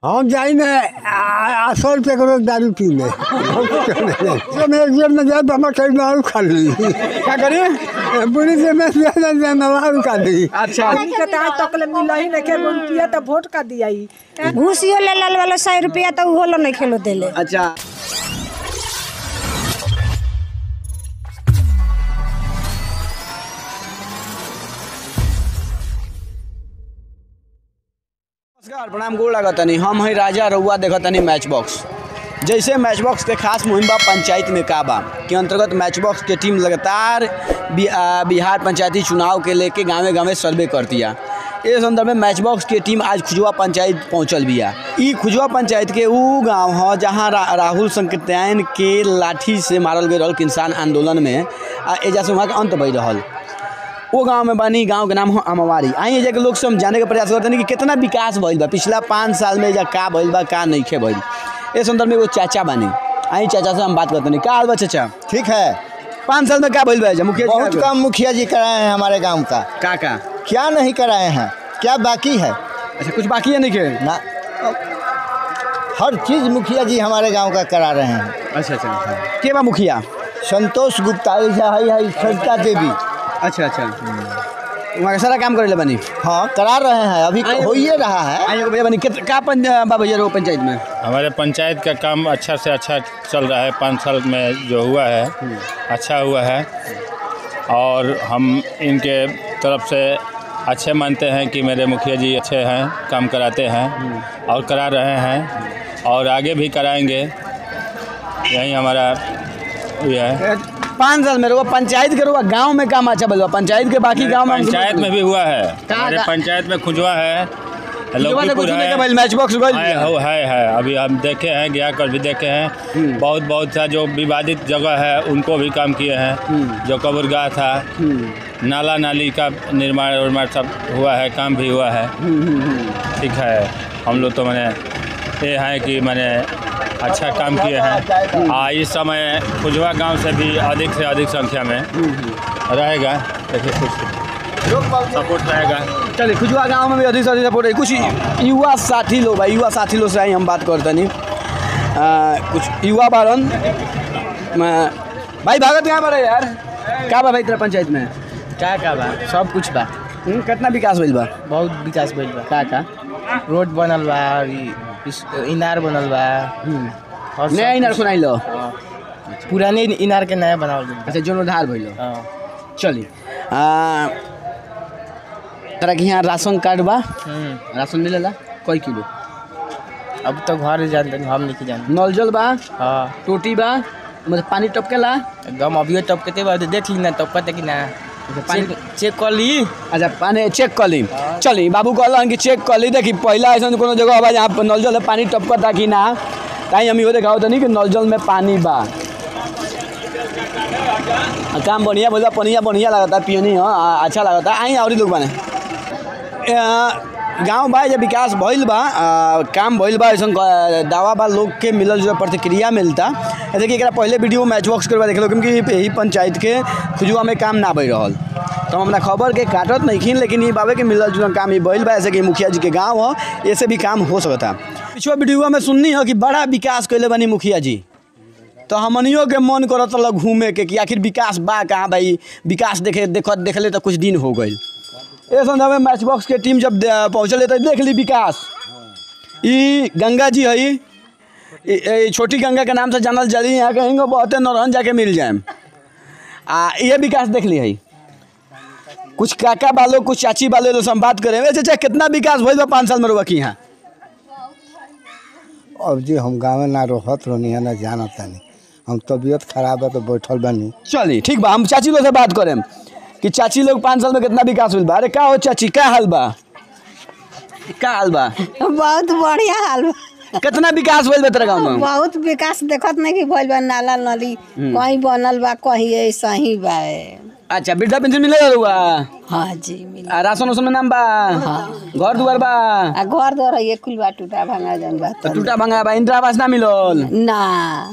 हम जाई में आ- आ- सौ रुपये का रोज दारू पी में तो मैं एक जेब में जाए तो हमारे कहीं दारू खा ली क्या करिए पुलिस में ज्यादा दारू खा ली अच्छा के तहाँ तक ले मिला ही नहीं के रुपया तो वोट का दिया ही घूसियो ले लल वाला सौ रुपया तो उहो लो नहीं खेलो देले अच्छा नमस्कार प्रणाम गोड़ लागतनी हम हैं राजा रउआ देखतनी मैच बॉक्स जैसे मैच बॉक्स के खास मुहिम बा पंचायत में का बा के अंतर्गत मैच बॉक्स के टीम लगातार बि- आ, बिहार पंचायती चुनाव के लेके गांवे गांवे सर्वे करतिया इस संदर्भ में मैच बॉक्स के टीम आज खुजवा पंचायत पहुंचल बिया ई खुजवा पंचायत के ऊ गांव ह जहां रा, राहुल संकृत्यायन के लाठी से मारल गए रहल किसान आंदोलन में आ एजा से वहाँ के अंत भई रहल वो गांव में बनी गांव के नाम हो अमवारी आई एजा के लोग से हम जाने के प्रयास करते कि कितना विकास भइल बा पिछला पाँच साल में एजा का भइल बा का नइखे भइल इस संदर्भ में एगो चाचा बनी आई चाचा से हम बात करते नहीं का हाल बा चाचा ठीक है पाँच साल में क्या भइल बा एजा मुखिया जी बहुत का- कम मुखिया जी कराए हैं हमारे गांव का का का क्या नहीं कराए हैं क्या बाकी है अच्छा कुछ बाकी है नहीं ना हर चीज़ मुखिया जी हमारे गांव का करा रहे हैं अच्छा अच्छा के बा मुखिया संतोष गुप्ता ऐसा है है सरिता देवी अच्छा अच्छा वहाँ का सारा काम करे बनी हाँ करा रहे हैं अभी आइए। हो ही रहा है आई एगो भैया बनी कित- का पं बा भैया रो पंचायत में हमारे पंचायत का काम अच्छा से अच्छा चल रहा है पाँच साल में जो हुआ है अच्छा हुआ है और हम इनके तरफ से अच्छे मानते हैं कि मेरे मुखिया जी अच्छे हैं काम कराते हैं और करा रहे हैं और आगे भी कराएंगे यही हमारा ये है पाँच साल में रहो पंचायत के रहो गाँव में काम अच्छा भइल बा पंचायत के बाकी गाँव में पंचायत में भी हुआ है कहाँ- हमारे कहाँ? पंचायत में खुजवा है लौकीपुर है भइल मैच बॉक्स गइल है हो है है अभी हम देखे हैं गया कर भी देखे हैं बहुत बहुत सा जो विवादित जगह है उनको भी काम किए हैं जो कबरगाह था नाला नाली का निर्माण उर्माण सब हुआ है काम भी हुआ है ठीक है हम लोग तो मैंने ये है कि मैंने अच्छा काम किए हैं आ इस समय खुजवा गांव से भी अधिक से अधिक संख्या में रहेगा देखिए कुछ सपोर्ट रहेगा चलिए खुजवा गांव में भी अधिक से अधिक सपोर्ट है कुछ युवा साथी लोग भाई युवा साथी लोग से आई हम बात करते नहीं कुछ युवा बारन मैं- भाई भागत कहाँ पर है यार का बा भाई तेरा पंचायत में का का बा सब कुछ बा हम्म, कितना विकास भइल बा बहुत विकास भइल बा का का रोड बनल बा और ई- इस- इनार बनल बा और सब नया इनार कुछ- सुनाई लो हाँ। पुराने इनार के नया बनावल गइल बा अच्छा जीर्णोद्धार भइल हाँ। चलिए आ, तोरा के यहाँ राशन कार्ड बा हम्म। राशन मिलेला कई किलो अब तो घर जानते हम नहीं जानते नल जल बा हाँ टोटी बा मतलब पानी टपकेला एकदम अभियो टपकते बा तो देख ली ना टपकते कि ना पानी- चेक चेक कर ली अच्छा पानी चेक कर ली चली बाबू कहलन कि चेक कर ली देखी पहला ऐसा कोनो जगह बा जहाँ नल जल में पानी टपकता कि ना ताई हम इहो देखाओ तनी कि नल जल में पानी बा आ, काम बढ़िया बोला पनिया बढ़िया लगता पियनी हो आ, अच्छा लगता आई और लोग बने गाँव बा जब विकास भइल बा आ, काम भइल बा ऐसा दावा बा लोग के मिलल जुलल प्रतिक्रिया मिलता जैसे कि एकरा पहले वीडियो मैच बॉक्स करवा देख लो क्योंकि यही पंचायत के खुजुआ में काम ना भई रहल तो हम अपना खबर के काटत नहीं लेकिन ये बाबे के मिलल जुलल काम ही भइल बा ऐसे कि मुखिया जी के गाँव हो ऐसे भी काम हो सकता पिछवा वीडियो में सुननी हो कि बड़ा विकास कैले बनी मुखिया जी तो हमनियों के मन करत रहल घूमे के कि आखिर विकास बा कहाँ भाई विकास देखे देखत देखले तो कुछ दिन हो गई ए संदर्भ में मैच बॉक्स के टीम जब दे- पहुंचल तो देख ली विकास ई गंगा जी है ई- ई छोटी गंगा के नाम से जानल जली यहाँ कहीं बहुते नौरहन जाके मिल जाए आ ये विकास देख ली है कुछ काका बालो कुछ चाची बालो लोग से हम बात करें वैसे चाहे कितना विकास भइल बा पाँच साल में रुआ की यहाँ अब जी हम गाँव में ना रहत रहनी है ना जानत तानी हम तबीयत खराब है तो बैठल बनी चली ठीक बा हम चाची लोग से बात करें कि चाची लोग पाँच साल में कितना विकास हुई बा अरे का हो चाची का हाल बा का हाल बा बहुत बढ़िया हाल बा कितना विकास भइल बा तेरा गाँव में बहुत विकास देखत नहीं कि भइल बा नाला नली कहीं बनल बा कहीं ऐसा ही बा अच्छा वृद्धा पेंशन मिले हुआ हाँ जी मिल आ, राशन उसन में नाम बा घर दुआर बा आ घर दर ये कुल बा टूटा भांगा जन बा तो टूटा भंगा बा इंदिरा आवास ना मिलल ना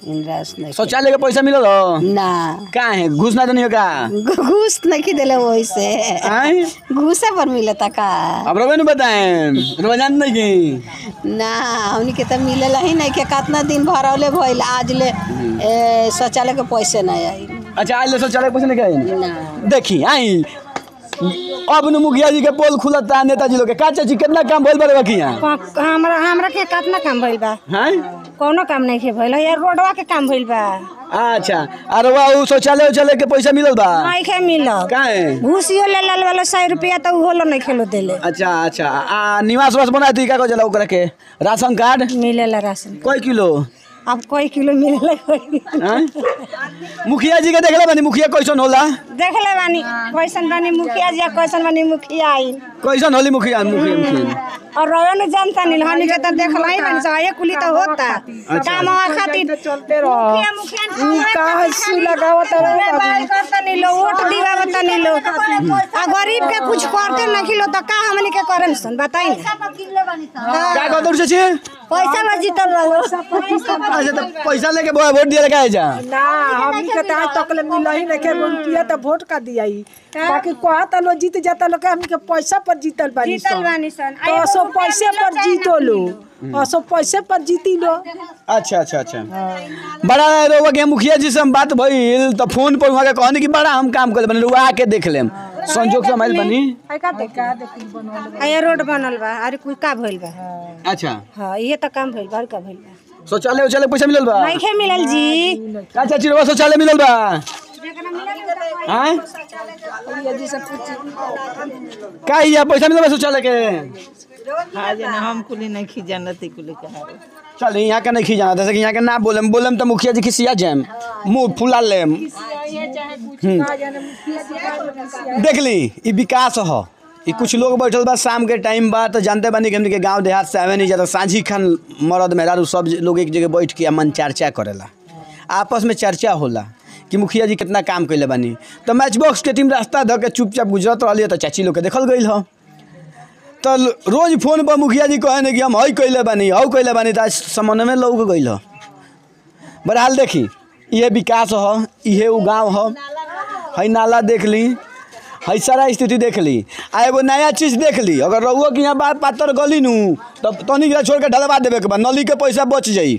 इंदिरा आवास नहीं शौचालय के पैसा मिलल हो ना का है घुस ना देनी हो का घूस नहीं दिले वही से आय घूसे पर मिलता का अब रवे नु बताएं रोजान नहीं की ना हमनी के तो मिलेला ही नहीं के कितना दिन भरौले भइल आज ले ए, शौचालय के पैसे नहीं आई अच्छा आज ले शौचालय के पैसा नहीं गए ना देखी आई अब नु मुखिया जी के पोल खुलता नेताजी लोग के का चाची कितना काम भइल बड़े बकिया हमरा हमरा के कितना काम भइल बा हैं कौनो काम नहीं के भइल यार रोडवा के काम भइल बा अच्छा अरे वाह उ शौचालय उचालय के पैसा मिलल बा नहीं के मिलल का है घूसियो ले लल वाला सौ रुपया तो उहो लो नहीं खेलो देले अच्छा अच्छा आ निवास वास बना दी का को जला ओकरा के राशन कार्ड मिलेला राशन कई किलो अब कोई किलो मिलेला कोई हैं? मुखिया जी के देखले बानी मुखिया कैसन होला देख ले बानी कैसन बानी मुखिया जी कैसन बानी मुखिया आई कैसन होली मुखिया मुखिया मुखिया और रवे न जनता नहीं हनी के तो देखला ही बानी सब ये कुली तो होता काम खातिर चलते रहो मुखिया मुखिया ई का हंसी लगावत रहे बाल करता नहीं लो वोट दिवावता नहीं लो आ गरीब के कुछ करते नहीं लो तो का हमनी के करन सन बताई ना का कहत रहे छी पैसा ला जीतल रहो अच्छा तो पैसा लेके वो- वोट दिया लगा जा ना हमनी के तो आज तक ले मिला ही नहीं के रुपया तो वोट का दिया ही बाकी कहता लो जीत जाता लो के हमनी के पैसा पर जीतल बानी जीतल सन। बानी सन तो असो पैसे पर जीतो लो असो पैसे पर जीती लो अच्छा अच्छा अच्छा बड़ा रोवा के मुखिया जी से हम बात भइल तो फोन पर वहाँ के कहनी कि बड़ा हम काम कर बने रुआ आके देख लेम संजोग से हमारी बनी आया रोड बनल बा अरे कोई का भइल बा अच्छा हां ये तो काम भइल बा और का भइल बा शौचालय उचालय पैसा मिलल बा नहीं खे मिलल जी का चाची रोवा शौचालय मिलल बा हैं का हिया पैसा मिलल बा शौचालय के हाँ जना हम कुली नहीं खी जानती कुली कहा चल यहाँ के नहीं खींचाना जैसे कि यहाँ के ना बोलेम बोलेम तो मुखिया जी खिसिया जाम मुंह फुला लेम हम्म। देख ली ई विकास ह ई कुछ लोग बैठल बा शाम के टाइम बा तो जानते बानी कि हमनी के गांव देहात से आवे नहीं जाता साझी खान मरद मेहरारू सब लोग एक जगह बैठ के मन चर्चा करेला आपस में चर्चा होला कि मुखिया जी कितना काम कैले बानी तो मैच बॉक्स के टीम रास्ता धऽ के चुपचाप गुजरत रहली तो चाची लोग के देखल गई ह तो रोज फोन पर मुखिया जी कहे कि हम हई कैले बानी हऊ कैले बानी तो आज समन्वय में लौक गई ह बहरहाल देखी इहे विकास ह इहे उ गाँव ह हई नाला देख ली हई सारा स्थिति देख ली आ एगो नया चीज देख ली अगर रहुआ के यहाँ बात पातर गली नू तब तनी के छोड़ के ढलवा देवे के बा नली के पैसा बच जाई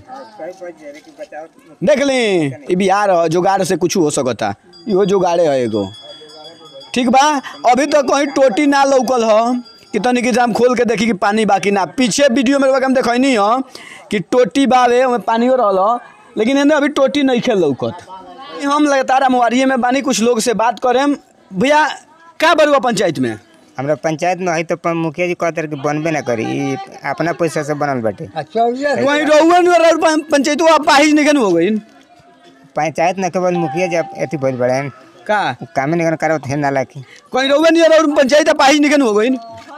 देख ली ई बिहार ह जुगाड़ से कुछ हो सकता इहो जुगाड़े है एगो ठीक बा अभी तो कहीं टोटी ना लौकल ह कि तनी के जाम खोल के देखी कि पानी बाकी ना पीछे वीडियो में हम देखनी ह कि टोटी बावे ओमे पानियो रहल ह, लेकिन एने अभी टोटी नहीं खेल लौकत हम लगातार मुआरिये में बानी कुछ लोग से बात करेम भैया का बरुआ पंचायत में हमरा पंचायत में है तो प- मुखिया जी कहते कि बनबे ना करी ई अपना पैसा से बनल बाटे वहीं रहुआ पंचायत पाहिज निकन हो गई पंचायत न केवल मुखिया जी अब अथी भइल बड़े का कामे निकन करत है नाला की कहीं रहुआ नहीं और पंचायत पाहिज निकन हो गई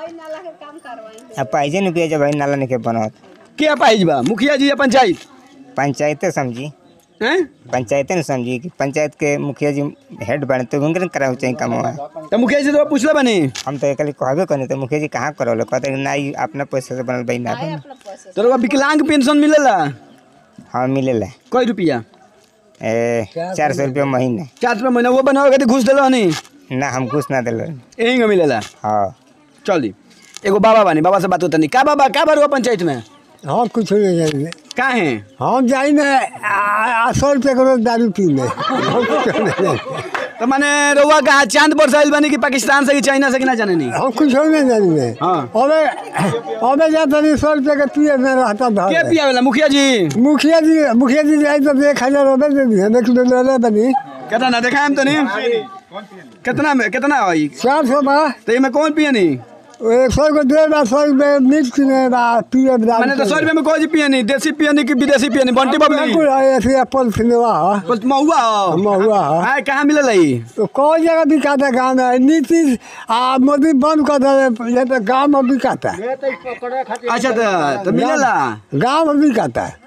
अब पाइजे नुकिया जब भाई नाला निके बनत क्या पाहिज बा मुखिया जी या पंचायत पंचायते समझी हैं पंचायते न समझी कि पंचायत के मुखिया जी हेड बने तो उनके करावे चाहिए काम तो मुखिया जी तो पूछले बनी हम तो एकली कहबे करनी तो मुखिया जी कहाँ करौले कहते कि ना ई अपना पैसा से बनल भाई ना बनी तो रहुआ विकलांग पेंशन मिलेला हाँ मिलेला कई रुपया ए चार सौ रुपया महीने चार रुपया महीना वो बनावे के घूस दिलो नहीं ना हम घूस ना दिल यहीं का मिलेला हाँ चली एगो बाबा बानी बाबा से बात होता नहीं का बाबा का बरुआ पंचायत में हम कुछ नहीं जाएंगे का है हम जाई में आ- आ सौ रुपये करो दारू पी में हम कुछ नहीं जाएंगे तो माने रउआ का चांद पर साइल बनी कि पाकिस्तान से कि चाइना से कि ना जाने नहीं हम कुछ नहीं जाएंगे हाँ। अबे अबे जाता नहीं सौ रुपये का पिए में रहता के धर पिया वाला मुखिया जी मुखिया जी मुखिया जी जाए तो एक हजार रुपये दे दिए देख लो ले ले बनी कितना ना देखा हम तो नहीं कितना में कितना है चार सौ बा तो ये में कौन पिए नहीं एक सौ को दे बा सौ रुपये मिर्च किने बा पिए दारू मैंने तो सौ रुपये में कोई जी पिए नहीं देसी पिए नहीं कि विदेशी पिए नहीं बंटी बबली बिल्कुल ऐसे एप्पल सिनेमा है बस महुआ हो महुआ है हाय कहाँ मिलल है तो कौन जगह बिकाता गाँव में नीतीश आ मोदी बंद कर दे ये तो गाँव में बिकाता अच्छा तो तो मिलेला गाँव में बिकाता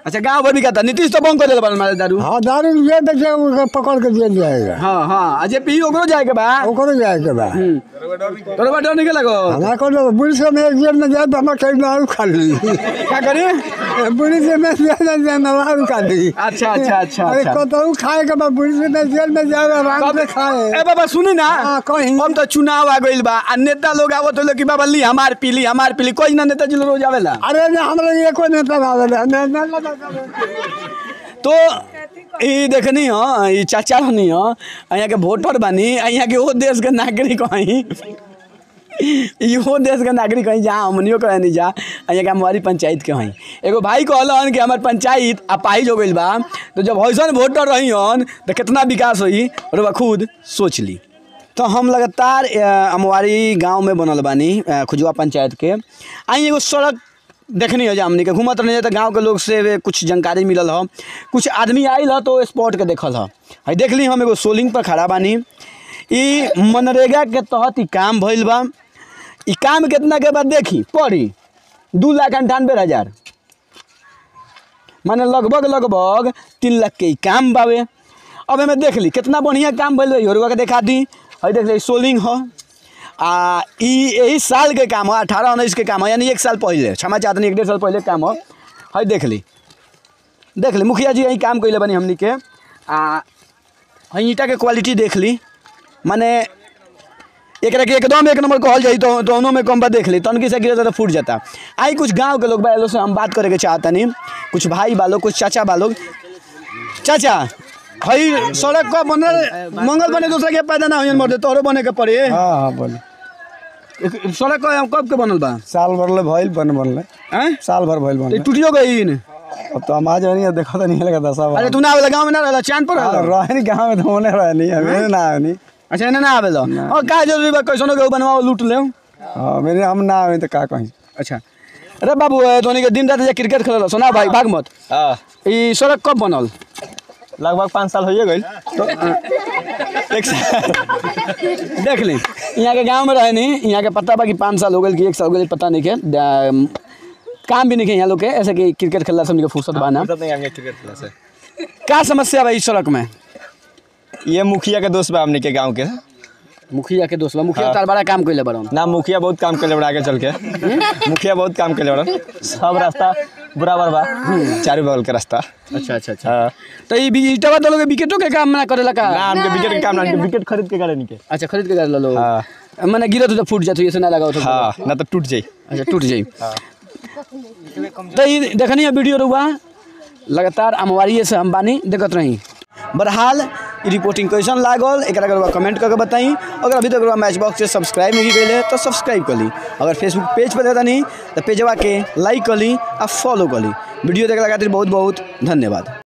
अच्छा गांव भर बिकाता नीतीश तो बंद कर देला मारे दारू हाँ दारू ये बेचे उसको पकड़ के जेल जाएगा हाँ हाँ अजय पी ओकरो जाए के बा ओकरो जाएगा बा तोरे बा डर नहीं लगो हमारा को लोग पुलिस में एक जेल में जाए तो हमारा कहीं दारू खा ली क्या करी पुलिस में जेल में जाए दारू खा ली अच्छा अच्छा अच्छा अरे अच्छा कतहु खाए के बाद पुलिस में जेल में जाए आराम से खाए ए बाबा सुनी ना हाँ, कहीं। हम तो चुनाव आ गइल बा आ नेता लोग आवत हो कि बाबा ली हमार पीली हमार पीली कोई ना नेता जी लोग रोज आवेला अरे ना हमरा ये कोई नेता भावे ना ना ना ना तो ई देखनी हो ई चाचा हनी हो यहाँ के वोटर बानी यहाँ के वो देश के नागरिक हई इहो देश के नागरिक हई जहाँ हमनियो कहे नहीं जा यहाँ के हमारी पंचायत के हई एगो भाई कहलन कि हमार पंचायत अपाहिज हो गइल बा तो जब वैसन वोटर रही हन तो कितना विकास होई और बा खुद सोच ली तो हम लगातार अ, अमवारी गांव में बनल बानी अ, खुजवा पंचायत के आई एगो सड़क देखनी हो हमनी के घूमत रही तो गांव के लोग से वे कुछ जानकारी मिलल ह कुछ आदमी आयल ह तो स्पॉट के देखल ह है देख ली हम एगो सोलिंग पर खड़ा बानी ई मनरेगा के तहत ई काम भइल बा ई काम कितना के बाद देखी पढ़ी दू लाख अंठानवे हज़ार माने लगभग लगभग तीन लाख के ई काम बावे अब एमे देख ली कितना बढ़िया काम भइल बा योरुआ के देखा दी है देख ली सोलिंग ह आ ई यही साल के काम है अठारह उन्नीस के काम है यानी एक साल पहले क्षमा चाहतनी एक डेढ़ साल पहले के काम है है देख ली देख ली मुखिया जी यही काम कैले बनी हमनी के आ है ईंटा के क्वालिटी देख ली माने एकरा के एकदम एक नंबर कहल जाई तो दोनों में कम बा देख ली तनकी से गिरता तो फूट जाता आई कुछ गांव के लोग बा लोग से हम बात करे के चाहतनी कुछ भाई बा लोग कुछ चाचा बा लोग चाचा हई सड़क का बनल मंगल बने दूसरा के पैदा ना होयन मर दे तोहरो बने के पड़े हाँ हाँ बोले एक- सड़क का कब के बनल बा साल भर ले भइल बन बनले हैं साल भर भइल तो बन टूटियो गई न अब तो हम आज नहीं देखा तो नहीं लगा दसा अरे तू ना आवेला गांव में ना रहला चांद पर रहला रहनी गाँव में तो होने रहा नहीं हमें ना आनी अच्छा एने ना आवेला और का जरूरी बा कैसनो के बनवाओ लूट ले हाँ मेरे हम ना आवे तो का कहीं अच्छा अरे बाबू ए, तोनी के दिन रात जे क्रिकेट खेलल सुना भाई भाग मत हाँ ई सड़क कब बनल लगभग पाँच साल हो गई तो अ, एक साल देख ली यहाँ के गांव में रहे नहीं यहाँ के पता बा कि पाँच साल हो गए कि एक साल हो गए पता नहीं के दा- काम भी नहीं के यहाँ लोग के ऐसे कि क्रिकेट खेलला से हमनी के फुर्सत बा ना क्रिकेट खेला से का समस्या बा इस सड़क में ये मुखिया के दोस्त बा हमने के गांव के मुखिया के दोस्त बा मुखिया तार बड़ा काम कैले बड़ा ना मुखिया बहुत काम करे बड़ा आगे चल के मुखिया बहुत काम करे बड़ा सब रास्ता बराबर बा चारों बगल के रास्ता अच्छा अच्छा अच्छा हाँ तो ई बी- ईटवा तो लोग विकेटों के काम ना करेला का ना हमके विकेट के काम ना हमके विकेट खरीद के करे निके अच्छा खरीद के कर लो हाँ। मैंने गिरत तो फूट जात ऐसे ना लगा तो हाँ ना तो टूट जाई अच्छा टूट जाई तो ई देखनी है वीडियो रुआ लगातार अमवारी से हम बानी देखत रही बहरहाल ई रिपोर्टिंग कैसन लागल एक रउआ कमेंट करके बताई अगर अभी तक रउआ मैच बॉक्स से सब्सक्राइब नहीं कैले तो सब्सक्राइब कर ली अगर फेसबुक पेज पर रहता नहीं तो पेजवा के लाइक कर ली और फॉलो कर ली वीडियो देखला खातिर बहुत बहुत धन्यवाद